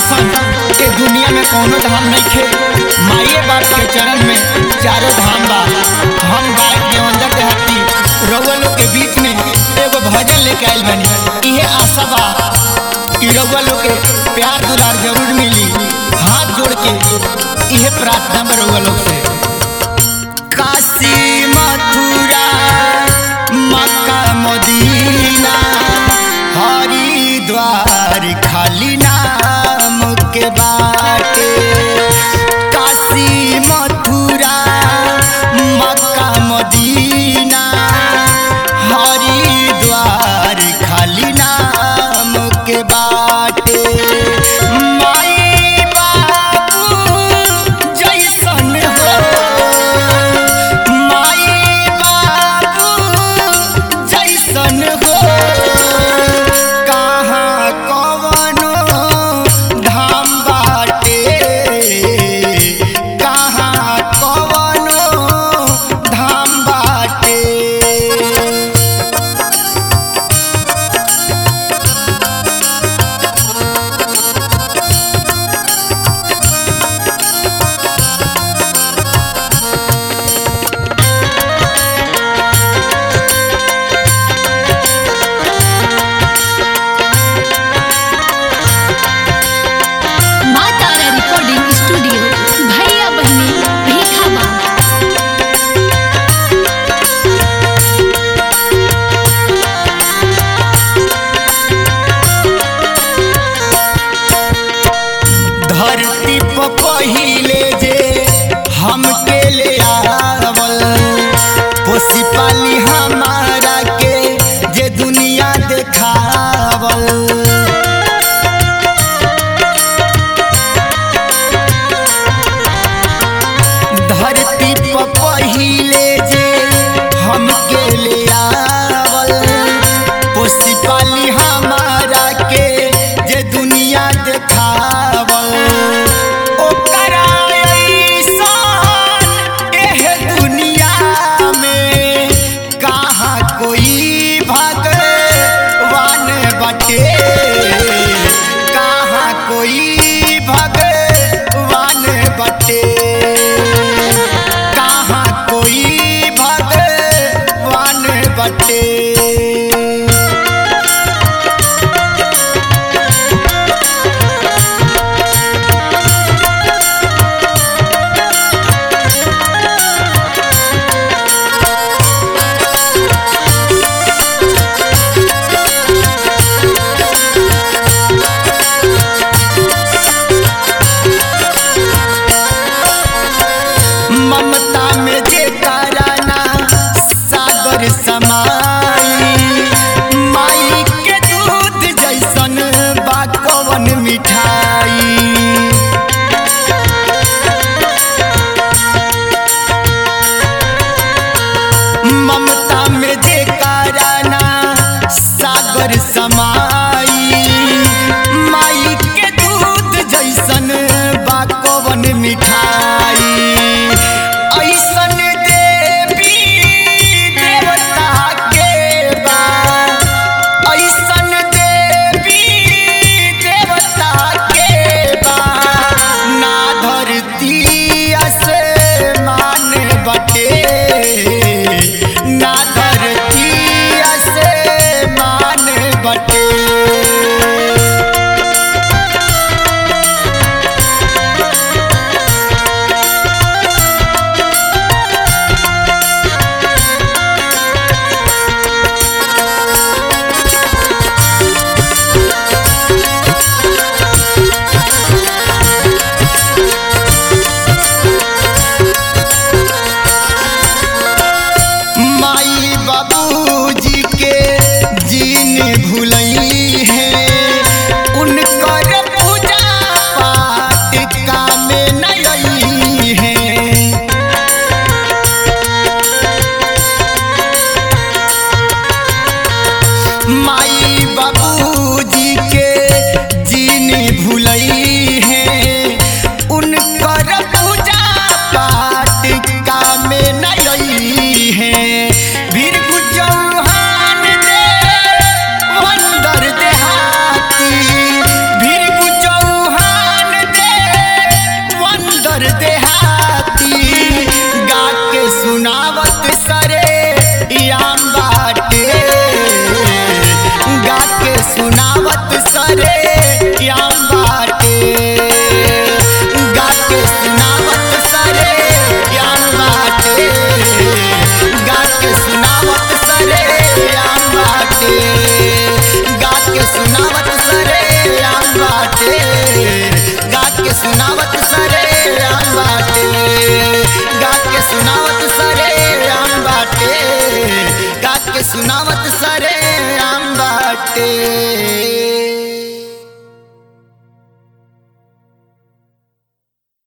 ऐसन के दुनिया में कौनो धाम नहीं खे माइए बाप के चरण में चारों धाम बा हम गायक देवंदर देहाती रउआ लोग के बीच में एगो भजन लेके आइल बनी इहे आशा बा कि रउआ लोग के प्यार दुलार जरूर मिली हाथ जोड़ के इहे प्रार्थना बा रउआ लोग से काशी मथुरा मक्का मदीना हरिद्वार खाली नाम के बाटे काशी मथुरा मक्का मदीना हरिद्वार खाली नाम के बाटे माई बाबू जैसन हो माई बाबू जैसन हो कहाँ कवनो धाम बाटे कहाँ कवनो धाम बाटे माँ तारा रिकॉर्डिंग स्टूडियो भैया बहनी भीखा माँ धरती पर पहिले जे हमके ले आवल पोसी पाली हमारा के जे दुनिया देखावल धरती पर पहिले जे हमके ले आवल पोसी पाली हमारा के जे दुनिया देखावल ओकरा अइसन एह दुनिया में कहाँ कोई भगवान बटे कहाँ कोई भगवान बटे कहाँ कोई भगवान बटे ममता में जे कराना सागर समाई माई के दूध जैसन बा कवन मिठाई ममता में जे कराना सागर समा